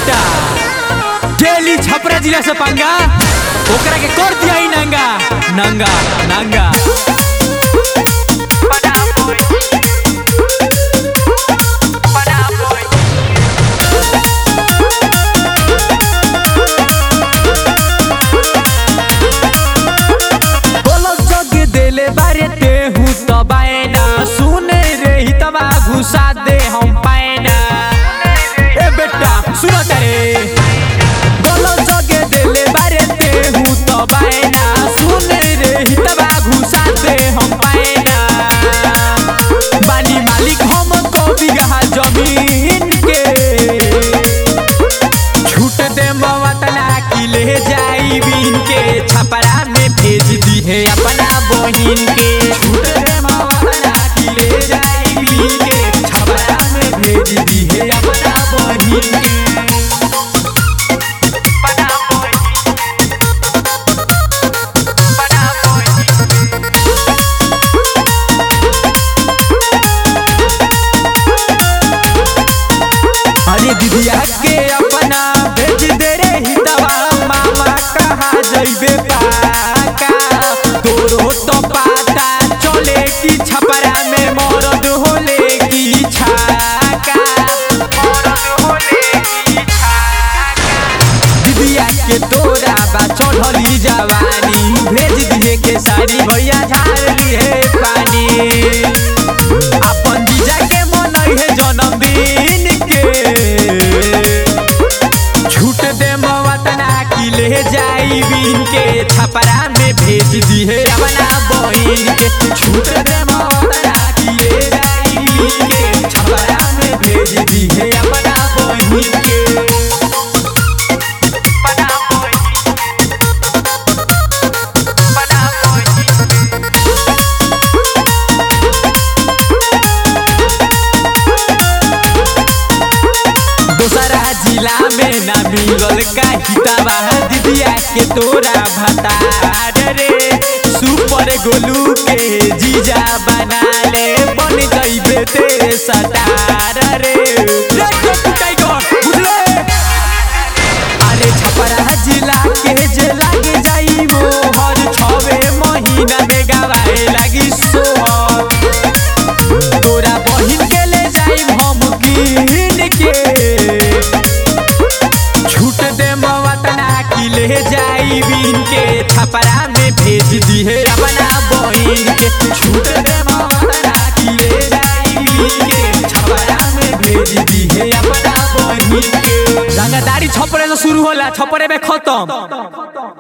बेटा डेली छपरा जिला से पंगा ओकरा के कर दिया ही नंगा नंगा नंगा बोलक जग देले बारे ते हूँ तो बायना सुने रे ही तबा घुसा दे हम पायना ए बेटा सुनो तेरे बोलक जग देले बारे ते हूँ तो बायना सुने रे ही तबा घुसा दे हम पायना बानी मालिक हम को बिगहा जमीन के छूट दे मवतना की ले जाई बीन के छपरा में भेज दी है अपना बहिन के छूट दे मवतना की ले जाई बीन के छपरा में भेज दी है अपना बहिन के अरे दीदिया के अपना भेज दे रे हितवा मामा कहा जइबे पाका तोरो तो पाता चले की छपरा में मरद होले की छाका दीदिया के तोरा बा चढ़ली जवानी भेज दिए के सारी भैया झाड़ लिए पानी अपन जीजा के मनई है जन्मदिन के छूट दे मवतना की ले जाई बीन के छपरा में भेज दी है अपना बहिन के छूट दे मवतना की ले जाई बीन के छपरा में भेज दी है अपना बहिन के दोसरा जिला में ना मिलल का हिताबा दीदिया के तोरा भतार रे सुपर गोलू के जीजा बना ले बन जइबे ते सटार रे रे टोटू टाइगर बुझले अरे छपरा जिला के जे लागे जाई वो हर छवे महीना में गवाए लागी सोहर तोरा बहिन के ले जाई हम कीन के छूट दे मवतना की ले जाई बीन के छपरा में भेज दी है अपना बहिन के छूट दे मवतना की ले जाई बीन के छपरा में भेज दी है अपना बहिन के रंगदारी छपरे से शुरू होला छपरे में खत्म